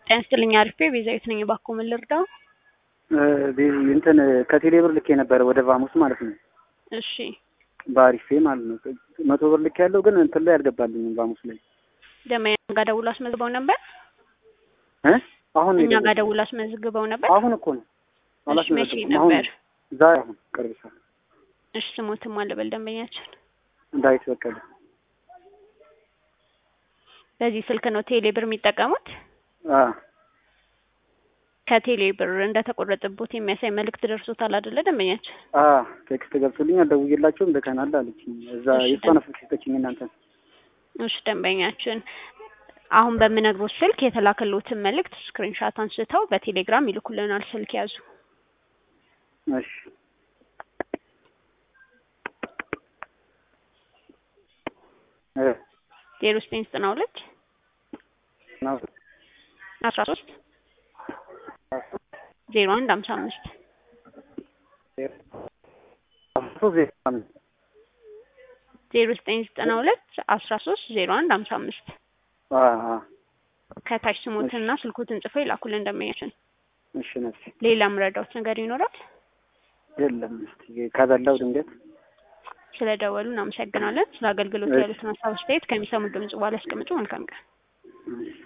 ጤና ይስጥልኝ አሪፍ ቤዛዊት ነኝ። እባክዎ ምን ልርዳው? ቤዚ እንትን ከቴሌ ብር ልኬ ነበረ ወደ ቫሙስ ማለት ነው። እሺ በአሪፌ ማለት ነው። መቶ ብር ልኬ ያለው ግን እንትን ላይ አልገባልኝም ቫሙስ ላይ ደመኛ ጋር ደውሎ አስመዝግበው ነበር። እ አሁን ነው እኛ ጋር የደወልኩት። ደውሎ አስመዝግበው ነበር። አሁን እኮ ነው እሺ መቼ አላስመዘገብኩም። አሁን ነበር? ዛሬ አሁን ቅርብ ሰዓት እሺ ስሞትም አለበል ደንበኛችን ዳዊት በቀለ በዚህ ስልክ ነው ቴሌ ብር የሚጠቀሙት። አ ከቴሌ ብር እንደተቆረጠቦት የሚያሳይ መልእክት ደርሶታል አይደለ ደንበኛችን? አ ቴክስት ገብቶልኛል። ደውዬላቸውም ልከናል አለችኝ። እዛ እሺ፣ የእሷ ነፍስ ሰጠችኝ እናንተ እሺ ደንበኛችን አሁን በምነግሮት ስልክ የተላከልዎትን መልእክት ስክሪንሻት አንስተው በቴሌግራም ይልኩልናል። ስልክ ያዙ። እሺ እ ዜሮ ዘጠኝ ዘጠና ሁለት ነው አስራ ሶስት ዜሮ አንድ ሀምሳ አምስት ሶስት ዜሮ አምስት ዜሮ ዘጠኝ ዘጠና ሁለት አስራ ሶስት ዜሮ አንድ ሀምሳ አምስት አ አ ከታች ስሞትና ስልኮትን ጽፈው ይላኩልን ደንበኛችን። እሺ ነፍሴ ሌላ ምረዳዎት ነገር ይኖራል? የለም እስቲ ከበላው ድንገት ስለ ደወሉ እናመሰግናለን። ስለ አገልግሎት እሺ። ያሉትን ሀሳብ አስተያየት ከሚሰሙ ድምጽ በኋላ ያስቀምጡ። መልካም ቀን። እሺ